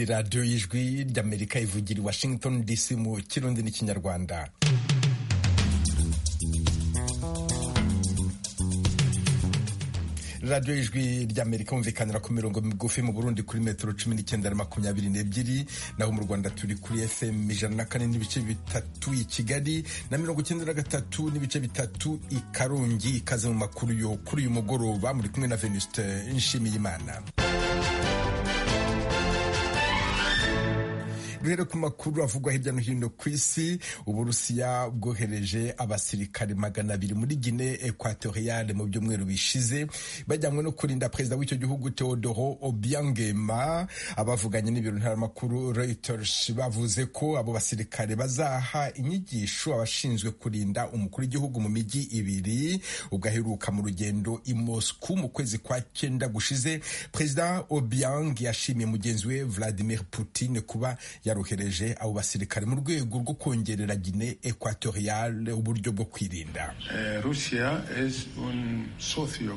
radiyo y'ijwi ry'amerika ivugira i washington dc mu kirundi n'ikinyarwanda radiyo ijwi ry'amerika yumvikanira ku mirongo migufi mu burundi kuri metero cumi n'icyenda na makumyabiri n'ebyiri naho mu rwanda turi kuri fm ijana na kane n'ibice bitatu i kigali na mirongo icyenda na gatatu n'ibice bitatu i karongi ikaze mu makuru yo kuri uyu mugoroba muri kumwe na venuste nshimiyimana duhere ku makuru avugwa hirya no hino ku isi uburusiya bwohereje abasirikare magana abiri muri gine ekwatoriyale mu byumweru bishize bajyanywe no kurinda perezida w'icyo gihugu teodoro obiangema abavuganye n'ibiro ntaramakuru reuters bavuze ko abo basirikare bazaha inyigisho abashinzwe kurinda umukuru w'igihugu mu mijyi ibiri ubwo aheruka mu rugendo i moscou mu kwezi kwa cyenda gushize perezida obiang yashimiye mugenzi we vladimir putin kuba yarohereje abo basirikare mu rwego rwo kongerera gine ekwatoriyale uburyo bwo kwirinda rusiya es un socio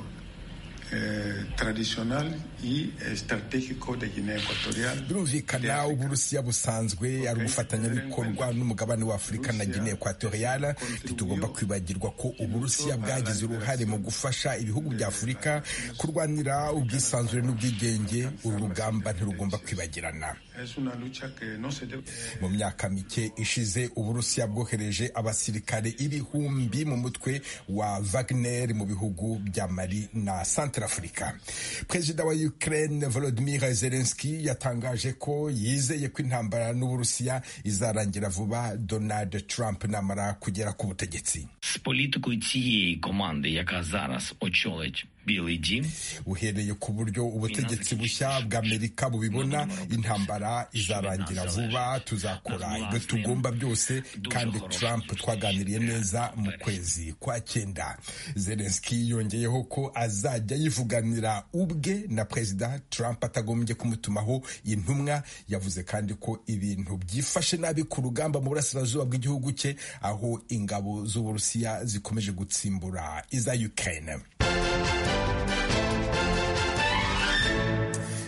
traditional y estratégico de Guinea Equatorial. Birumvikana Uburusiya busanzwe ari ubufatanyabikorwa n'umugabane wa Afurika na Guinea Equatorial. Ntitugomba kwibagirwa ko Uburusiya bwagize uruhare mu gufasha ibihugu bya Afurika kurwanira ubwisanzure n'ubwigenge. Uru rugamba ntirugomba kwibagirana. Mu myaka mike ishize Uburusiya bwohereje abasirikare ibihumbi mu mutwe wa Wagner mu bihugu bya Mali na Centre Afurika. Perezida wa Ukraine Volodymyr Zelensky yatangaje ko yizeye ko intambara n'Uburusiya izarangira vuba Donald Trump namara kugera ku butegetsi. З політикою цієї команди, яка зараз очолить Білий Дім, uhereye ku buryo ubutegetsi bushya bw'amerika bubibona intambara izarangira vuba tuzakora ibyo tugomba byose kandi trump twaganiriye neza mu kwezi kwa cyenda zelenski yongeyeho ko azajya yivuganira ubwe na perezida trump atagombye kumutumaho intumwa yavuze kandi ko ibintu byifashe nabi ku rugamba mu burasirazuba bw'igihugu cye aho ingabo z'uburusiya zikomeje gutsimbura iza ukraine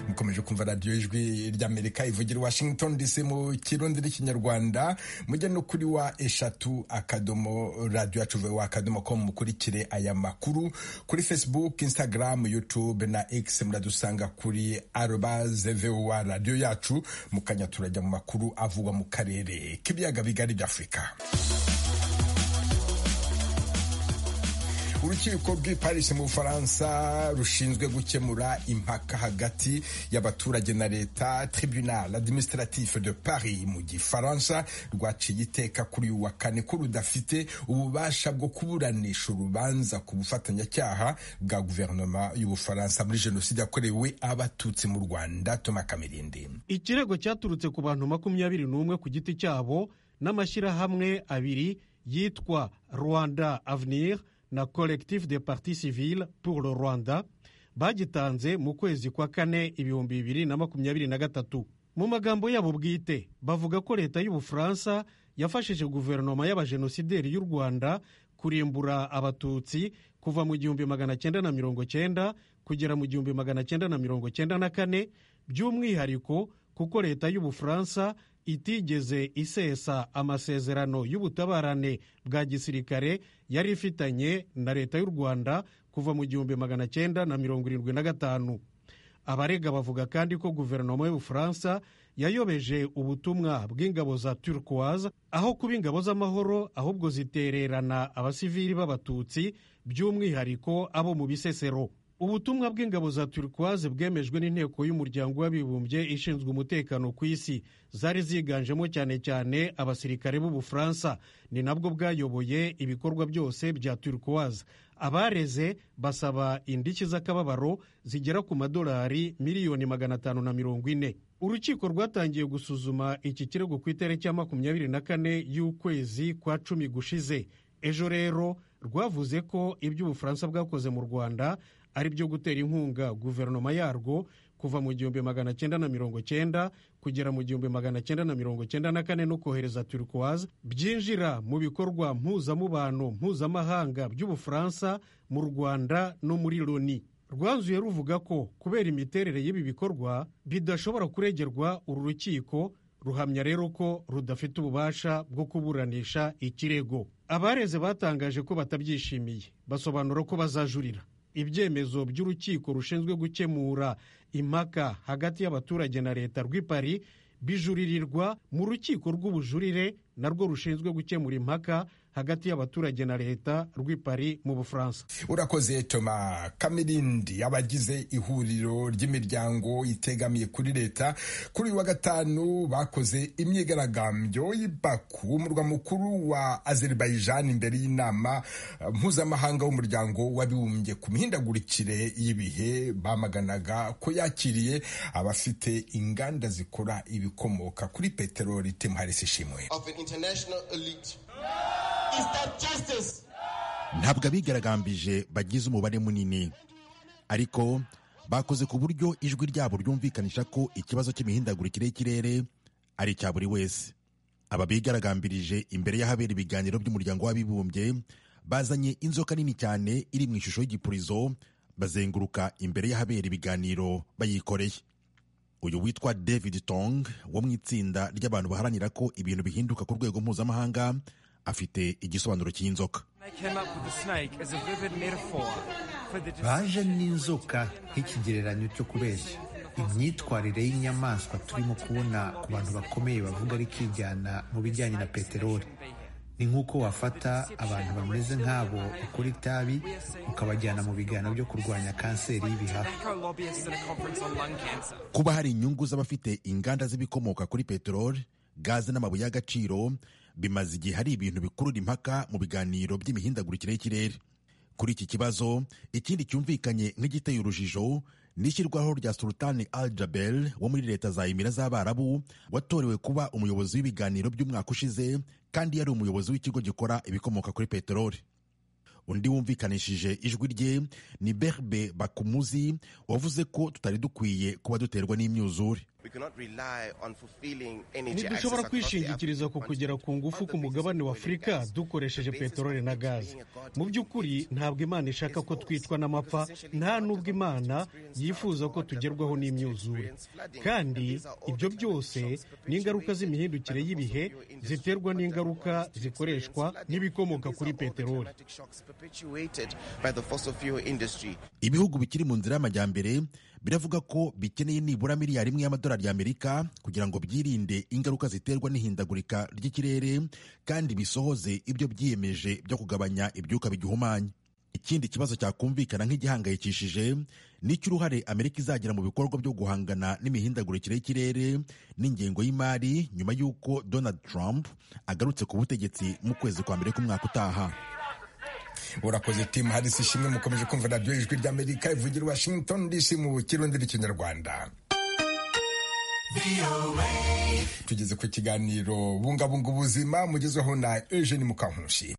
mukomeje kumva radiyo ijwi ry'amerika ivugira washington dc mu kirundi n'ikinyarwanda mujya no kuri wa eshatu akadomo radiyo yacu wa akadomo ko mukurikire aya makuru kuri facebook instagram youtube na x muradusanga kuri aroba zevewa radiyo yacu mukanya turajya mu makuru avugwa mu karere k'ibiyaga bigari by'afurika urukiko rw'i paris mu bufaransa rushinzwe gukemura impaka hagati y'abaturage na leta tribunal administratif de paris mu gifaransa rwaciye iteka kuri uyu wa kane ko rudafite ububasha bwo kuburanisha urubanza ku bufatanyacyaha bwa guverinoma y'ubufaransa muri jenoside yakorewe abatutsi mu rwanda toma kamirindi ikirego cyaturutse ku bantu makumyabiri n'umwe ku giti cyabo n'amashyirahamwe abiri yitwa rwanda avenir na collectif de parti civile pour le rwanda bagitanze mu kwezi kwa kane ibihumbi bibiri na makumyabiri na gatatu mu magambo yabo bwite bavuga ko leta y'ubufaransa yafashije guverinoma y'abajenosideri y'u rwanda kurimbura abatutsi kuva mu gihumbi magana cyenda na mirongo cyenda kugera mu gihumbi magana cyenda na mirongo cyenda na kane by'umwihariko kuko leta y'ubufaransa itigeze isesa amasezerano y'ubutabarane bwa gisirikare yari ifitanye na leta y'u rwanda kuva mu gihumbi magana cyenda na mirongo irindwi na gatanu abarega bavuga kandi ko guverinoma y'ubufaransa yayobeje ubutumwa bw'ingabo za turquoise aho kuba ingabo z'amahoro ahubwo zitererana abasivili b'abatutsi by'umwihariko abo mu bisesero ubutumwa bw'ingabo za turquoise bwemejwe n'inteko y'umuryango w'abibumbye ishinzwe umutekano ku isi zari ziganjemo cyane cyane abasirikare b'ubufaransa ni nabwo bwayoboye ibikorwa byose bya turquoise abareze basaba indishyi z'akababaro zigera ku madolari miliyoni magana atanu na mirongo ine urukiko rwatangiye gusuzuma iki kirego ku itariki ya makumyabiri na kane y'ukwezi kwa cumi gushize ejo rero rwavuze ko ibyo ubufaransa bwakoze mu rwanda ari byo gutera inkunga guverinoma yarwo kuva mu gihumbi magana cyenda na mirongo cyenda kugera mu gihumbi magana cyenda na mirongo cyenda na kane no kohereza turquoise byinjira mu bikorwa mpuzamubano mpuzamahanga by'ubufaransa mu rwanda no muri loni rwanzuye ruvuga ko kubera imiterere y'ibi bikorwa bidashobora kuregerwa uru rukiko ruhamya rero ko rudafite ububasha bwo kuburanisha ikirego abareze batangaje ko batabyishimiye basobanura ko bazajurira ibyemezo by'urukiko rushinzwe gukemura impaka hagati y'abaturage na leta rw'ipari bijuririrwa mu rukiko rw'ubujurire narwo rushinzwe gukemura impaka hagati y'abaturage na leta rw'ipari mu bufaransa urakoze toma kamirindi abagize ihuriro ry'imiryango itegamiye kuri leta kuri uyu wa gatanu bakoze imyigaragambyo y'ibaku umurwa mukuru wa azerbaijan imbere y'inama mpuzamahanga w'umuryango w'abibumbye ku mihindagurikire y'ibihe bamaganaga ko yakiriye abafite inganda zikora ibikomoka kuri peteroli timuharisi ishimwe of an international elite. Is that justice? ntabwo abigaragambije bagize umubare munini ariko bakoze ku buryo ijwi ryabo ryumvikanisha ko ikibazo cy'imihindagurikire y'ikirere ari icya buri wese aba bigaragambirije imbere y'ahabera ibiganiro by'umuryango w'abibumbye bazanye inzoka nini cyane iri mu ishusho y'igipurizo bazenguruka imbere y'ahabera ibiganiro bayikoreye uyu witwa david tong wo mu itsinda ry'abantu baharanira ko ibintu bihinduka ku rwego mpuzamahanga afite igisobanuro cy'inzoka I came up with the snake as a vivid metaphor for the baje n'inzoka nk'ikigereranyo cyo kubeshya imyitwarire y'inyamaswa turimo kubona ku bantu bakomeye bavuga ariko ijyana mu bijyanye na peteroli ni nk'uko wafata abantu bameze nk'abo ukora itabi ukabajyana mu biganiro byo kurwanya kanseri y'ibihaha co-lobbyists at a conference on lung cancer. kuba hari inyungu z'abafite inganda z'ibikomoka kuri peteroli gaze n'amabuye y'agaciro bimaze igihe hari ibintu bikurura impaka mu biganiro by'imihindagurikire y'ikirere kuri iki kibazo ikindi cyumvikanye nk'igiteye urujijo ni ishyirwaho rya sultani al jabel wo muri leta za emira z'abarabu watorewe kuba umuyobozi w'ibiganiro by'umwaka ushize kandi yari umuyobozi w'ikigo gikora ibikomoka kuri peteroli undi wumvikanishije ijwi rye ni berbe bakumuzi wavuze ko tutari dukwiye kuba duterwa n'imyuzure We cannot rely on fulfilling energy access ntidushobora across the kwishingikiriza ku African kugera ku continent ngufu on the ku mugabane wa basis of oil and afurika gas, dukoresheje on the basis peteroli of na gaze creating a God mu by'ukuri ntabwo imana ishaka ko twicwa n'amapfa nta n'ubwo imana yifuza ko tugerwaho n'imyuzure kandi ibyo byose ni ingaruka z'imihindukire y'ibihe ziterwa n'ingaruka zikoreshwa n'ibikomoka kuri peteroli shocks perpetuated by the fossil fuel industry. ibihugu bikiri mu nzira y'amajyambere biravuga ko bikeneye nibura miliyari imwe y'amadolari y'amerika kugira ngo byirinde ingaruka ziterwa n'ihindagurika ry'ikirere kandi bisohoze ibyo byiyemeje byo kugabanya ibyuka bigihumanya ikindi kibazo cyakumvikana nk'igihangayikishije ni icy'uruhare amerika izagira mu bikorwa byo guhangana n'imihindagurikire y'ikirere n'ingengo y'imari nyuma y'uko donald trump agarutse ku butegetsi mu kwezi kwa mbere k'umwaka utaha urakoze timu harisi ishimwe mukomeje kumva naryo ijwi ry'amerika ivugira i washington dc mu kirundi n'ikinyarwanda tugeze ku kiganiro bungabunga ubuzima mugezweho na eugene mukankushi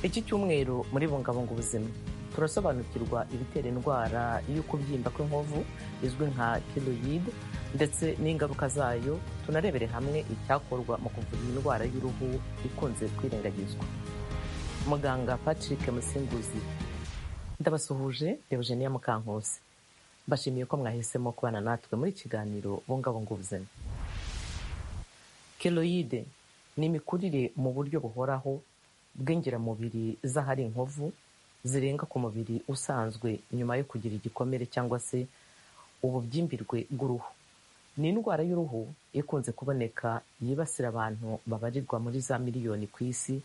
iki cyumweru muri bungabunga ubuzima turasobanukirwa ibitera indwara y'ukubyimba kw'inkovu izwi nka keroyide ndetse n'ingaruka zayo tunarebere hamwe icyakorwa mu kuvura iyi ndwara y'uruhu ikunze kwirengagizwa muganga patrick musimbuzi ndabasuhuje deogenia mukankusi mbashimiye ko mwahisemo kubana natwe muri ikiganiro bungabunga ubuzima keroyide ni imikurire mu buryo buhoraho bw'ingiramubiri z'ahari inkovu zirenga ku mubiri usanzwe nyuma yo kugira igikomere cyangwa se ububyimbirwe bw'uruhu ni indwara y'uruhu ikunze kuboneka yibasira abantu babarirwa muri za miliyoni ku isi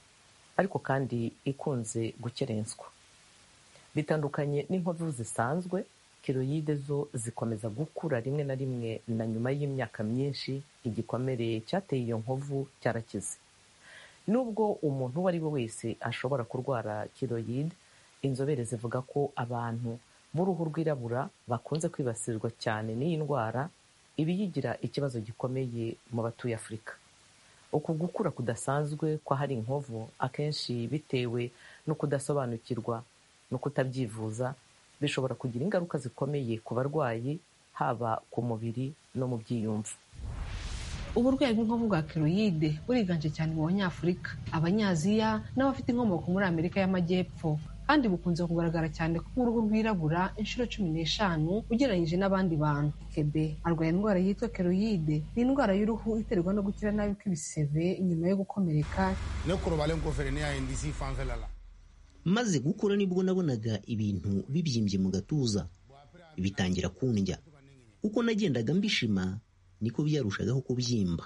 ariko kandi ikunze gukerenswa bitandukanye n'inkovu zisanzwe keroyide zo zikomeza gukura rimwe na rimwe na nyuma y'imyaka myinshi igikomere cyateye iyo nkovu cyarakize nubwo umuntu uwo ari we wese ashobora kurwara kiroyide inzobere zivuga ko abantu b'uruhu rwirabura bakunze kwibasirwa cyane n'iyi ndwara ibiyigira ikibazo gikomeye mu batuye afurika uku gukura kudasanzwe kw'ahari inkovu akenshi bitewe no kudasobanukirwa no kutabyivuza bishobora kugira ingaruka zikomeye ku barwayi haba ku mubiri no mu byiyumvo uburwayi bw'inkovu bwa keroyide buriganje cyane mu banyafurika abanyaziya n'abafite inkomoko muri amerika y'amajyepfo kandi bukunze kugaragara cyane ko uruhu rwirabura inshuro cumi n'eshanu ugereranyije n'abandi bantu kebe arwaye indwara yitwa keroyide ni indwara y'uruhu iterwa no gukira nabi kw'ibisebe nyuma yo gukomereka maze gukura nibwo nabonaga ibintu bibyimbye mu gatuza bitangira kundya uko nagendaga mbishima niko byarushagaho kubyimba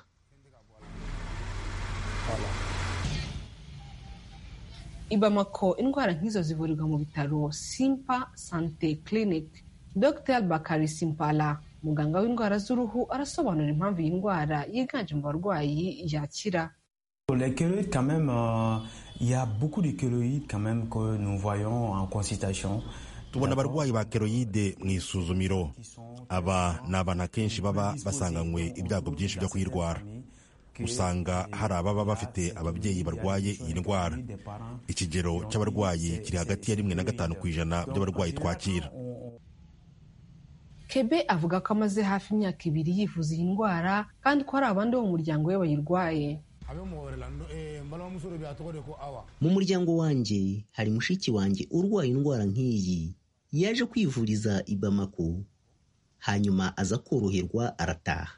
i bamako indwara nk'izo zivurirwa mu bitaro simpa sante clinic dr bakari simpala muganga w'indwara z'uruhu arasobanura impamvu iyi ndwara yiganje mu barwayi yakira Les keloïdes, quand même, il euh, y a beaucoup de keloïdes quand même que nous voyons en consultation. tubona abarwayi ba keroyide mu isuzumiro aba ni abantu akenshi baba basanganywe ibyago byinshi byo kuyirwara usanga hari ababa bafite ababyeyi barwaye iyi ndwara ikigero cy'abarwayi kiri hagati ya rimwe na gatanu ku ijana by'abarwayi twakira kebe avuga ko amaze hafi imyaka ibiri yivuza iyi ndwara kandi ko hari abandi bo mu muryango we bayirwaye mu muryango wanjye hari mushiki wanjye urwaye indwara nk'iyi yaje kwivuriza i Bamako hanyuma aza koroherwa arataha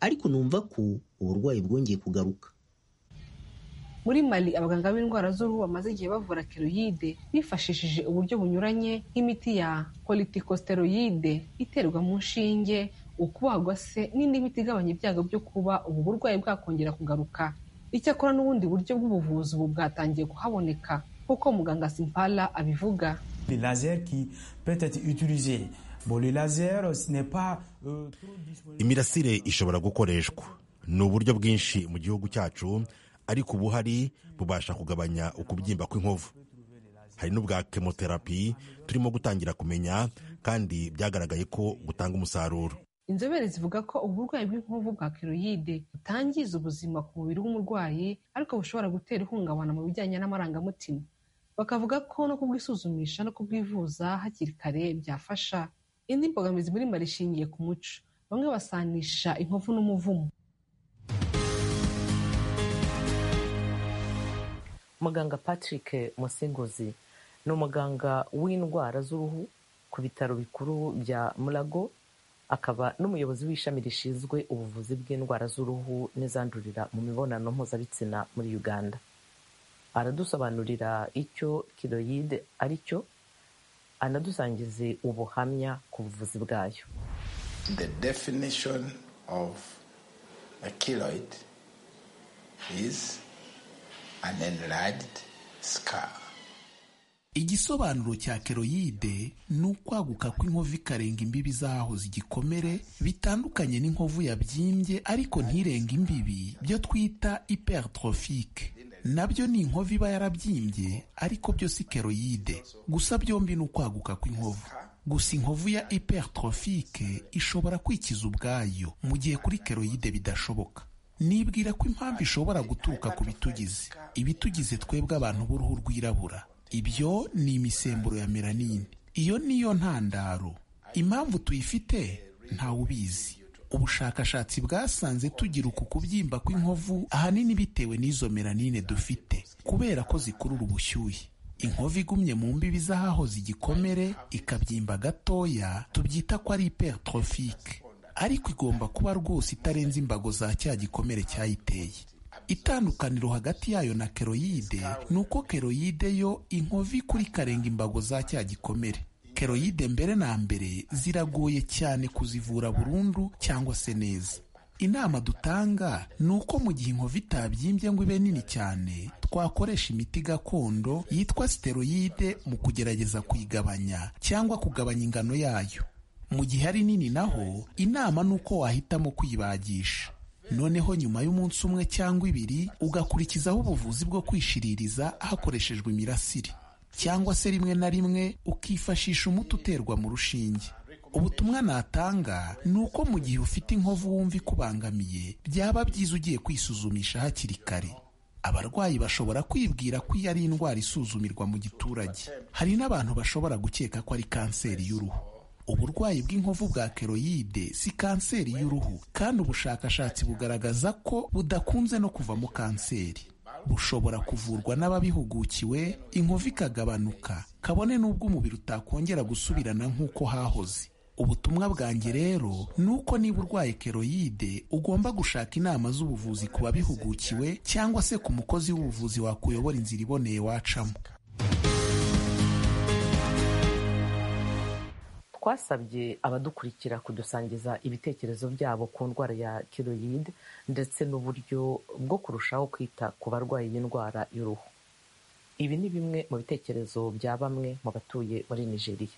ariko numva ko uburwayi bwongeye kugaruka muri mali abaganga b'indwara z'uruhu bamaze igihe bavura keroyide bifashishije uburyo bunyuranye nk'imiti ya politikosteroyide iterwa mu nshinge ukubagwa se n'indi miti igabanya ibyago byo kuba ubu burwayi bwakongera kugaruka icyakora n'ubundi buryo bw'ubuvuzi ubu bwatangiye kuhaboneka nk'uko muganga simpala abivuga imirasire ishobora gukoreshwa ni uburyo bwinshi mu gihugu cyacu ariko ubuhari bubasha kugabanya ukubyimba kw'inkovu hari n'ubwa kemoterapi turimo gutangira kumenya kandi byagaragaye ko butanga umusaruro inzobere zivuga ko uburwayi bw'inkovu bwa keroyide butangiza ubuzima ku mubiri w'umurwayi ariko bushobora gutera ihungabana mu bijyanye n'amarangamutima bakavuga ko no kubwisuzumisha no kubwivuza hakiri kare byafasha indi mbogamizi muri mari ishingiye ku muco bamwe basanisha inkovu n'umuvumo muganga patrick musinguzi ni umuganga w'indwara z'uruhu ku bitaro bikuru bya murago akaba n'umuyobozi w'ishami rishinzwe ubuvuzi bw'indwara z'uruhu n'izandurira mu mibonano mpuzabitsina muri uganda aradusobanurira icyo kiroyide ari cyo anadusangize ubuhamya ku buvuzi bwayo The definition of a keloid is an enlarged scar. igisobanuro cya keroyide ni ukwaguka kw'inkovu ikarenga imbibi z'ahoze igikomere bitandukanye n'inkovu yabyimbye ariko ntirenge imbibi byo twita hypertrophique nabyo ni inkovu iba yarabyimbye ariko byose keroyide gusa byombi ni ukwaguka kw'inkovu gusa inkovu ya hypertrophique ishobora kwikiza ubwayo mu gihe kuri keroyide bidashoboka nibwira ko impamvu ishobora guturuka ku bitugize ibitugize twebwe abantu b'uruhu rwirabura ibyo ni imisemburo ya melanine iyo niyo ntandaro impamvu tuyifite ntawe ubizi ubushakashatsi bwasanze tugira uku kubyimba kw'inkovu ahanini bitewe n'izo melanine dufite kubera ko zikurura ubushyuhe inkovu igumye mu mbibi z'ahahoze igikomere ikabyimba gatoya tubyita ko ari hypertrophique ariko igomba kuba rwose itarenze imbago za cya gikomere cyayiteye itandukaniro hagati yayo na keroyide ni uko keroyide yo inkovi kuri karenga imbago za cya gikomere keroyide mbere na mbere ziragoye cyane kuzivura burundu cyangwa se neza inama dutanga ni uko mu gihe inkovu itabyimbye ngo ibe nini cyane twakoresha imiti gakondo yitwa steroyide mu kugerageza kuyigabanya cyangwa kugabanya ingano yayo mu gihe ari nini naho inama ni uko wahitamo kwibagisha noneho nyuma y'umunsi umwe cyangwa ibiri ugakurikizaho ubuvuzi bwo kwishiririza hakoreshejwe imirasire cyangwa se rimwe na rimwe ukifashisha umuti uterwa mu rushinge ubutumwa natanga ni uko mu gihe ufite inkovu wumva ikubangamiye byaba byiza ugiye kwisuzumisha hakiri kare abarwayi bashobora kwibwira ko iyo ari indwara isuzumirwa mu giturage hari n'abantu bashobora gukeka ko ari kanseri y'uruhu uburwayi bw'inkovu bwa keroyide si kanseri y'uruhu kandi ubushakashatsi bugaragaza ko budakunze no kuvamo kanseri bushobora kuvurwa n'ababihugukiwe inkovu ikagabanuka kabone n'ubwo umubiri utakongera gusubirana nk'uko hahoze ubutumwa bwanjye rero ni uko niba urwaye keroyide ugomba gushaka inama z'ubuvuzi ku babihugukiwe cyangwa se ku mukozi w'ubuvuzi wakuyobora inzira iboneye wacamo twasabye abadukurikira kudusangiza ibitekerezo byabo ku ndwara ya keroyide ndetse n'uburyo bwo kurushaho kwita ku barwayi b'indwara y'uruhu ibi ni bimwe mu bitekerezo bya bamwe mu batuye muri nigeria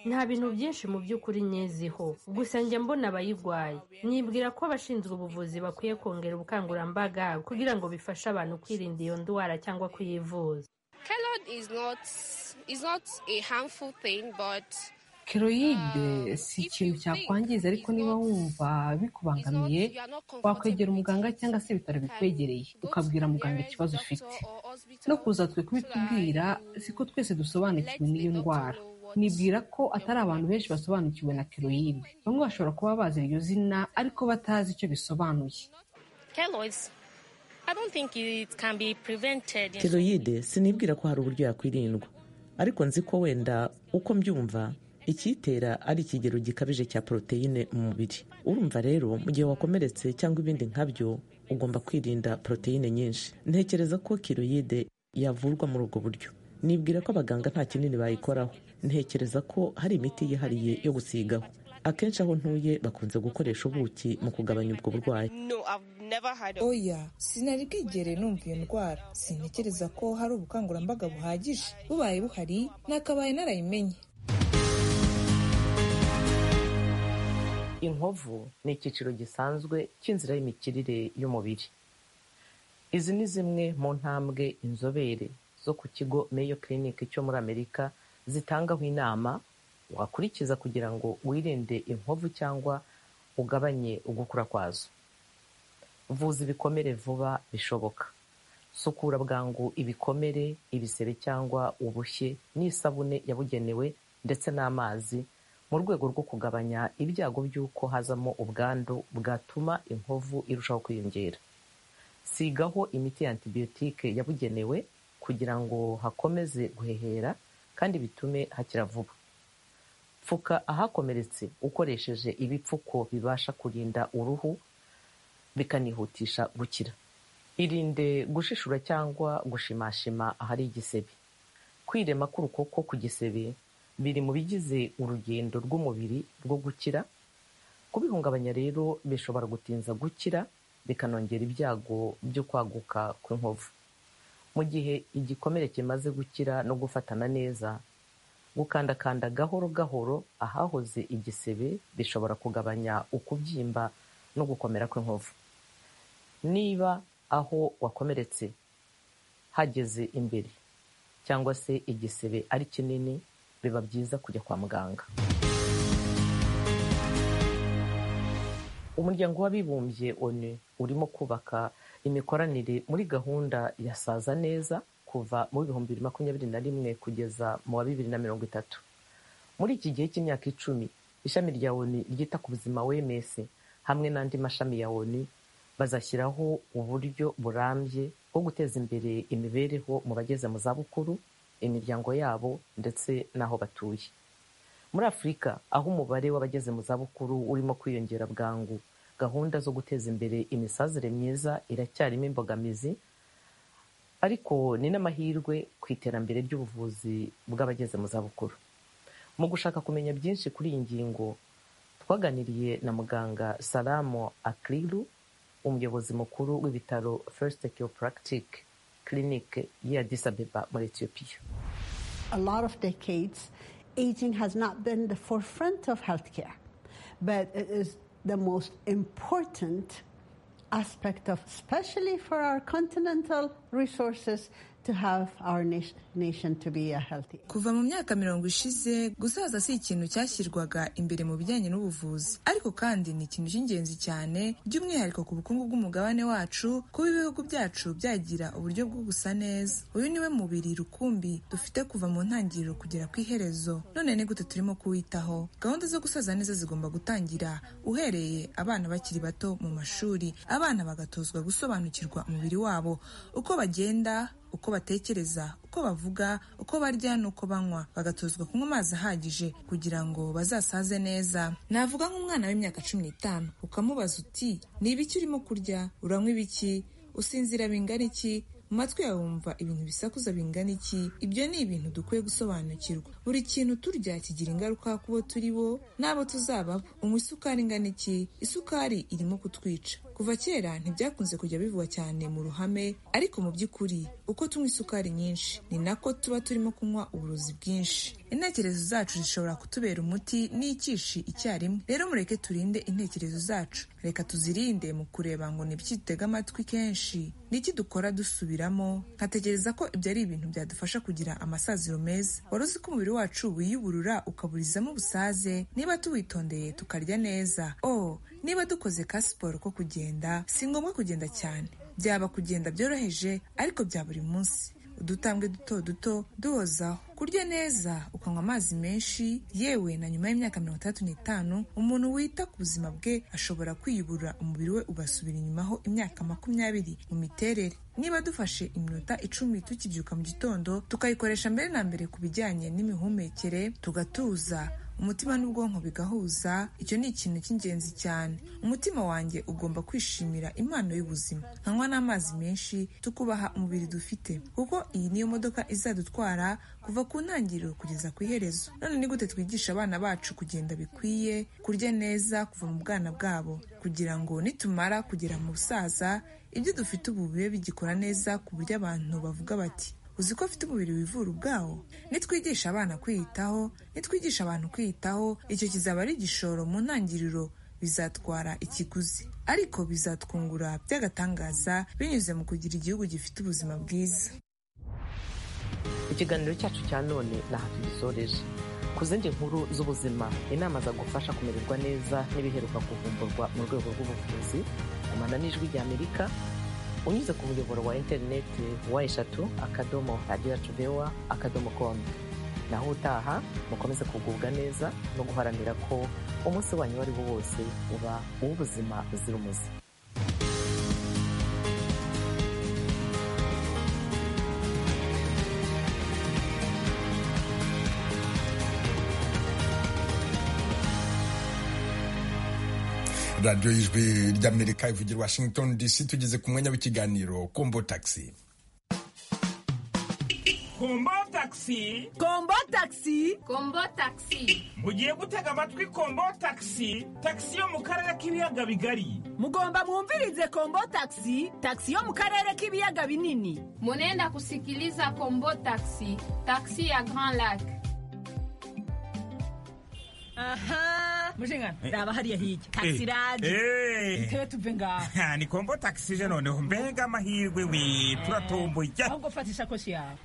nta bintu byinshi mu by'ukuri nyeziho gusa njya mbona abayirwaye nibwira ko abashinzwe ubuvuzi bakwiye kongera ubukangurambaga kugira ngo bifashe abantu kwirinda iyo ndwara cyangwa kuyivuza keroyide si ikintu cyakwangiza ariko niba wumva bikubangamiye wakwegera umuganga cyangwa se ibitaro bikwegereye ukabwira muganga ikibazo ufite no kuza twe kubitubwira siko twese dusobanukiwe n'iyo ndwara nibwira ko atari abantu benshi basobanukiwe na keroyide bamwe bashobora kuba bazi iryo zina ariko batazi icyo bisobanuye keroyide sinibwira ko hari uburyo yakwirindwa ariko nzi ko wenda uko mbyumva ikiyitera ari ikigero gikabije cya poroteyine mu mubiri urumva rero mu gihe wakomeretse cyangwa ibindi nkabyo ugomba kwirinda poroteyine nyinshi ntekereza ko keroyide yavurwa muri ubwo buryo nibwira ko abaganga nta kinini bayikoraho ntekereza ko hari imiti yihariye yo gusigaho akenshi aho ntuye bakunze gukoresha ubuki mu kugabanya ubwo burwayi oya sinari bwigereye numva iyo ndwara sintekereza ko hari ubukangurambaga buhagije bubaye buhari nakabaye narayimenye inkovu ni icyiciro gisanzwe cy'inzira y'imikirire y'umubiri izi ni zimwe mu ntambwe inzobere zo ku kigo meyo clinic cyo muri amerika zitangaho inama wakurikiza kugira ngo wirinde inkovu cyangwa ugabanye ugukura kwazo vuza ibikomere vuba bishoboka sukura bwangu ibikomere ibisebe cyangwa ubushye n'isabune yabugenewe ndetse n'amazi mu rwego rwo kugabanya ibyago by'uko hazamo ubwandu bwatuma inkovu irushaho kwiyongera sigaho imiti ya antibiyotike yabugenewe kugira ngo hakomeze guhehera kandi bitume hakira vuba pfuka ahakomeretse ukoresheje ibipfuko bibasha kurinda uruhu bikanihutisha gukira irinde gushishura cyangwa gushimashima ahari igisebe kwirema k'urukoko ku gisebe biri mu bigize urugendo rw'umubiri rwo gukira kubihungabanya rero bishobora gutinza gukira bikanongera ibyago byo kwaguka kw'inkovu mu gihe igikomere kimaze gukira no gufatana neza gukandakanda gahoro gahoro ahahoze igisebe bishobora kugabanya ukubyimba no gukomera kw'inkovu niba aho wakomeretse hageze imbere cyangwa se igisebe ari kinini biba byiza kujya kwa muganga umuryango w'abibumbye onu urimo kubaka imikoranire muri gahunda ya saza neza kuva mu bihumbi bibiri makumyabiri na rimwe kugeza mu wa bibiri na mirongo itatu muri iki gihe cy'imyaka icumi ishami rya onu ryita ku buzima wms hamwe n'andi mashami ya onu bazashyiraho uburyo burambye bwo guteza imbere imibereho mu bageze mu zabukuru imiryango yabo ndetse n'aho batuye muri afurika aho umubare w'abageze mu zabukuru urimo kwiyongera bwangu gahunda zo guteza imbere imisazire myiza iracyarimo imbogamizi ariko ni n'amahirwe ku iterambere ry'ubuvuzi bw'abageze mu zabukuru mu gushaka kumenya byinshi kuri iyi ngingo twaganiriye na muganga salamo akrilu umuyobozi mukuru w'ibitaro first chiropractic clinic y'i addis abeba muri etiyopiya a lot of decades, aging has not been the forefront of healthcare, but it is the most important aspect of, especially for our continental resources, to have our nation, nation to be a healthy kuva mu myaka mirongo ishize gusaza si ikintu cyashyirwaga imbere mu bijyanye n'ubuvuzi ariko kandi ni ikintu cy'ingenzi cyane by'umwihariko ku bukungu bw'umugabane wacu kuba ibihugu byacu byagira uburyo bwo gusa neza uyu niwe mubiri rukumbi dufite kuva mu ntangiriro kugera ku iherezo none ni gute turimo kuwitaho gahunda zo gusaza neza zigomba gutangira uhereye abana bakiri bato mu mashuri abana bagatozwa gusobanukirwa umubiri wabo uko bagenda uko batekereza uko bavuga uko barya n'uko banywa bagatozwa kunywa amazi ahagije kugira ngo bazasaze neza navuga nk'umwana w'imyaka cumi n'itanu ukamubaza uti ni ibiki urimo kurya uranywa ibiki usinzira bingana iki mu matwi yawe wumva ibintu bisakuza bingana iki ibyo ni ibintu dukwiye gusobanukirwa buri kintu turya kigira ingaruka ku bo turi bo n'abo tuzababo unywa isukari ingana iki isukari irimo kutwica kuva kera ntibyakunze kujya bivugwa cyane mu ruhame ariko mu by'ukuri uko tunywa isukari nyinshi ni nako tuba turimo kunywa uburozi bwinshi intekerezo zacu zishobora kutubera umuti n'ikishi icyarimwe rero mureke turinde intekerezo zacu reka tuzirinde mu kureba ngo ni byitega amatwi kenshi n'iki dukora dusubiramo nkatekereza ko ibyo ari ibintu byadufasha kugira amasaziro meza wari uzi ko umubiri wacu wiyuburura ukaburizamo ubusaze niba tuwitondeye tukarya neza oh niba dukoze ka siporo ko kugenda si ngombwa kugenda cyane byaba kugenda byoroheje ariko bya buri munsi udutambwe duto duto duhozaho kurya neza ukanywa amazi menshi yewe na nyuma y'imyaka mirongo itandatu n'itanu umuntu wita ku buzima bwe ashobora kwiyubura umubiri we ugasubira inyuma ho imyaka makumyabiri mu miterere niba dufashe iminota icumi tukibyuka mu gitondo tukayikoresha mbere na mbere ku bijyanye n'imihumekere tugatuza umutima n'ubwonko bigahuza icyo ni ikintu cy'ingenzi cyane umutima wanjye ugomba kwishimira impano y'ubuzima nkanywa n'amazi menshi tukubaha umubiri dufite kuko iyi niyo modoka izadutwara kuva ku ntangiriro kugeza ku iherezo none ni gute twigisha abana bacu kugenda bikwiye kurya neza kuva mu bwana bwabo kugira ngo nitumara kugera mu busaza ibyo dufite ubu bibe bigikora neza ku buryo abantu bavuga bati uzi ko afite umubiri wivura ubwawo nitwigisha abana kwiyitaho nitwigisha abantu kwiyitaho icyo kizaba ari igishoro mu ntangiriro bizatwara ikiguzi ariko bizatwungura by'agatangaza binyuze mu kugira igihugu gifite ubuzima bwiza ikiganiro cyacu cya none ntaho tugisoreje ku zindi nkuru z'ubuzima inama zagufasha kumererwa neza n'ibiheruka kuvumburwa mu rwego rw'ubuvuzi kumana n'ijwi ry'amerika unyuze ku muyoboro wa interineti wa eshatu akadomo radiyo tubewa akadomo komu naho utaha mukomeze kugubwa neza no guharanira ko umunsi wanyu uwo ari wo wose uba uw'ubuzima buzira umuze radiyo y'ijwi ry'amerika ivugira washington dc tugeze ku mwanya w'ikiganiro kombo taxi kombo taxi kombo taxi kombo taxi mugiye gutega amatwi kombo taxi taxi yo mu karere k'ibiyaga bigari mugomba mwumvirize kombo taxi taxi yo mu karere k'ibiyaga binini munenda kusikiliza kombo taxi taxi ya grand lac aha mushingana raba hariya hirya taxi radi intebe tuve ngaho ni kombo taxi je noneho mbega amahirwe we turatomboye ahubwo fata isakoshi yawe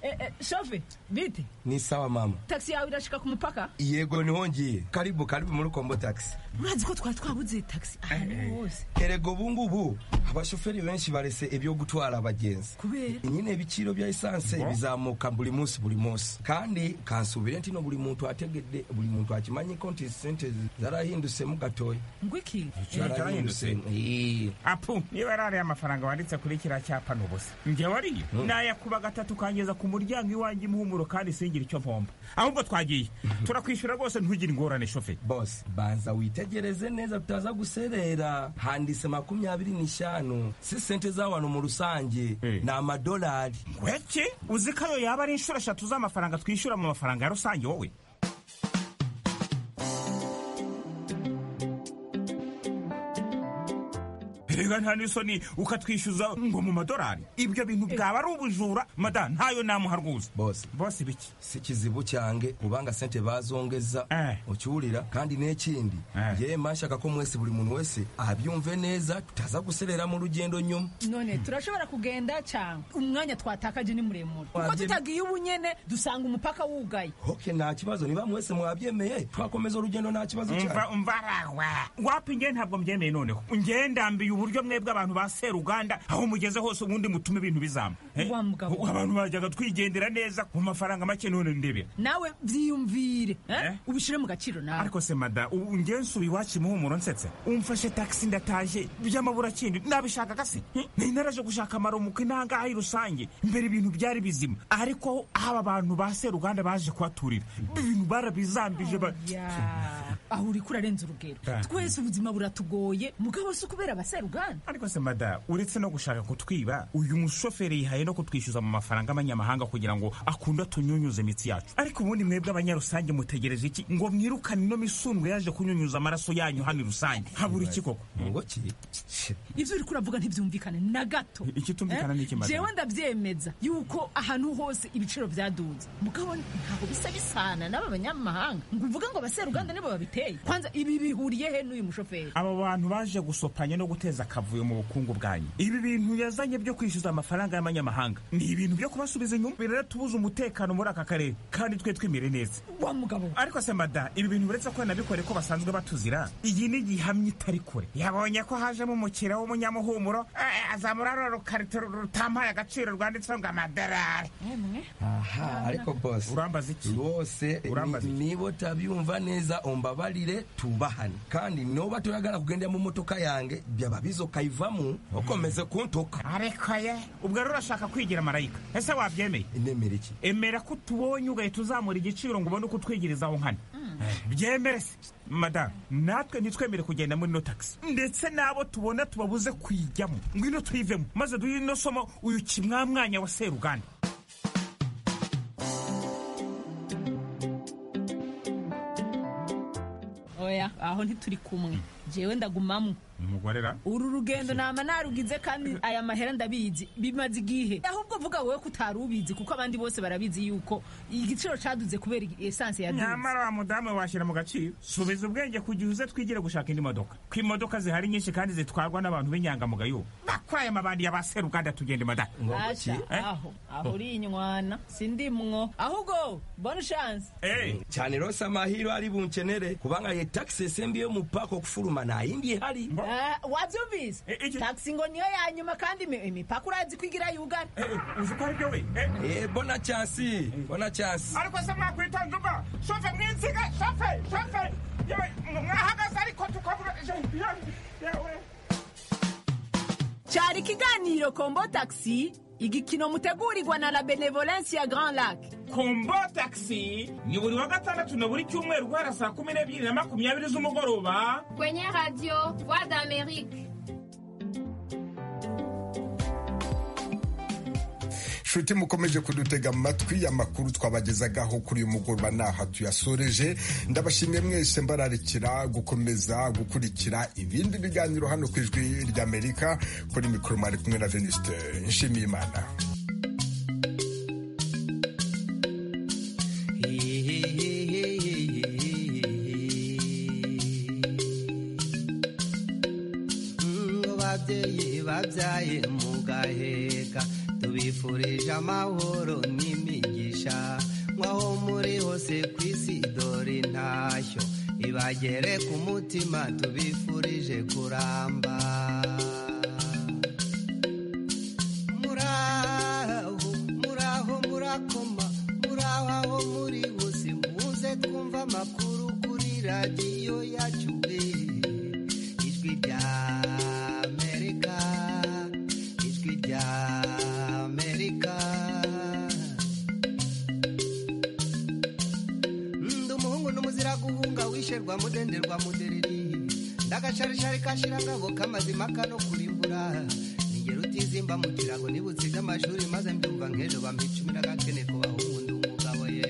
shove bite ni sawa mama taxi yawe irashika ku mupaka yego niho ngiye karibu karibu muri kombo taxi murazi ko twari twabuze taxi ahantu hose erega ubungubu abashoferi benshi barese ibyo gutwara abagenzi kubera nyine ibiciro bya esanse bizamuka buri munsi buri munsi kandi kansubire ntino buri muntu ategedde buri muntu akimanye konti sente zarahindusemo gatoya ngwiki zarahinduse apu niba ari ariya amafaranga wanditse kuri kiriya cyapa ni ubusa njyewe ariyo nayakuba gatatu ukangeza ku muryango iwanjye imuhumuro kandi singire icyo mpomba ahubwo twagiye turakwishyura rwose ntugire ingorane shoferi bose banza witegereze neza tutaza guserera handitse makumyabiri n'eshanu si sente z'abantu mu rusange ni amadolari ngwiki uzi ko ayo yaba ari inshuro eshatu z'amafaranga twishyura mu mafaranga ya rusange wowe reka nta n'isoni ukatwishyuza ngo mu madorari ibyo bintu byaba ari ubujura mada ntayo namuha rwose bose bose biki si kizibu cyange kubanga sente bazongeza ucyurira kandi n'ikindi yewe mashaka ko mwese buri muntu wese abyumve neza tutaza guserera mu rugendo nyuma none turashobora kugenda cyangwa umwanya twatakaje ni muremure kuko tutagiye ubu nyene dusanga umupaka wugaye hoke nta kibazo niba mwese mwabyemeye twakomeza urugendo nta kibazo cyane umva umva rawa wapi nge ntabwo mbyemeye noneho nge ndambiye uburyo mwebwe abantu ba seruganda aho mugeze hose ubundi mutume ibintu bizamba Eh, Wa mugabo. abantu bajyaga twigendera neza ku mafaranga make none ndebe nawe vyiyumvire eh? ubishire mu gaciro nawe ariko se mada ubu nge nsuba iwacu imuhumuro nsetse umfashe taxi ndataje by'amabura kindi nabishaka gasi nari naraje gushaka amaromuka intangahe rusange mbere ibintu byari bizima ariko haba abantu ba seruganda baje kuhaturira ibintu barabizambije ba- Ya, aho uri kurarenza urugero Ah. twese ubuzima buratugoye mugabo si kubera abaseruganda ariko se mada uretse no gushaka kutwiba uyu mushoferi yihaye no kutwishyuza mu mafaranga y'abanyamahanga kugira ngo akunde atunyunyuze imitsi yacu ariko ubundi mwebwe abanyarusange mutegereje iki ngo mwirukane ino misumbwe yaje kunyunyuza amaraso yanyu hano i rusange habura iki koko ngo ki ibyo uri kuravuga ntibyumvikane na gato I- ikitumvikana ni iki, madam? jewe ndabyemeza yuko ahantu hose ibiciro byaduze mugabo ntabwo bisa bisana n'aba banyamahanga ngo uvuge ngo abaseruganda nibo babiteye kwanza ibi bihuriye he n'uyu mushoferi aba bantu baje gusopanya no guteza akavuyo mu bukungu bwanyu ibi bintu yazanye byo kwishyuza amafaranga y'abanyamahanga ni ibintu byo kubasubiza inyuma biratubuza umutekano muri aka karere kandi twe twimire neza wa mugabo ariko se mada ibi bintu uretse ko nabikore ko basanzwe batuzira iyi ni igihamya itari kure yabonye ko hajemo umukira w'umunyamuhumuro eh, azamura rero rukarito rutampaye agaciro rwanditseho ngo amadorari aha ariko bose urambaza iki rwose Urambaza ni- niba utabyumva neza umbabarire tubahane kandi noba tuyagana kugendera mu motoka yange byaba bizokayivamo ukomeze kuntuka ariko ye ubwo rero urashaka kwigira marayika ese wabyemeye nemera iki emera ko utubonye ugahita uzamura igiciro ngo ubone uko utwigiriza aho nkana byemere se madamu natwe ntitwemere kugenda muri ino taxi ndetse n'abo tubona tubabuze kuyijyamo ngwino tuyivemo maze duhe ino somo uyu kimwamwanya wa seruganda oya aho ntituri kumwe jewe ndagumamo umugorera uru rugendo nama narugize kandi aya mahera ndabizi bimaze igihe ahubwo vuga wowe ko utari ubizi kuko abandi bose barabizi yuko igiciro caduze kubera esanse yaduze nyamara wa mudamu washyira mu gaciro subiza ubwenge ku gihe uze twigire gushaka indi modoka ko imodoka zihari nyinshi kandi zitwarwa n'abantu b'inyangamugayo bakwaye amabandi ya ba seruganda tugende madamu Asha, Eh? aho aho uri inywana sindimwo ahubwo bonne chance cyane rose amahiro ari bunkenere kubanga ye taxi esembi yo mupako kufuruma nta yindi ihari Ah, wavyumvise taxi ngo niyo ya nyuma kandi imi- imipaka urazi kwigira yugana uzi ko aribyo we Eh, bona chansi bona chansi ariko se mwakwitonda umva shofe mwinsiga shofe shofe yewe mwahagaze ariko tukavuga yewe cyari ikiganiro kombo taxi igikino mutegurirwa na la benevolence ya grand lac kombo taxi ni buri wa gatandatu na buri cyumweru guhera saa kumi n'ebyiri na makumyabiri z'umugoroba Kwenye radio Voix d'Amérique. nshuti mukomeje kudutega amatwi amakuru twabagezagaho kuri uyu mugoroba n'aha tuyasoreje ndabashimiye mwese mbararikira gukomeza gukurikira ibindi biganiro hano ku ijwi ry'amerika kuri mikoro mwari kumwe na venuste nshimiye imana ngo babyeyi babyaye mugaheka tubifurije amahoro n'imigisha nk'aho muri hose ku isi dore intashyo ibagere ku mutima tubifurije kuramba muraho muraho murakoma muraho aho muri hose muze twumva amakuru kuri radiyo yacu eh. ijwi rya amerika ijwi rya amerika ndi umuhungu n'umuzira guhunga wisherwa mudenderwa mudereri ndagacarishari kashirangabo k'amazima kano kurimbura ningero utizimba mu kirago nibutsinze amashuri maze mbyumva nk'ejo bampa icumi n'agakene ku bahungu ndi umugabo ye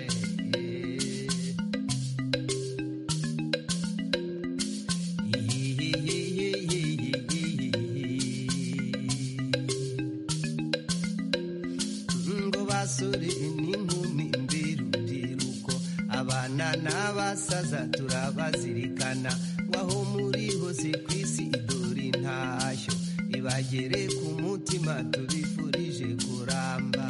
abasaza turabazirikana waho muri hose ku isi idori ntashyo ibagere ku mutima tubifurije kuramba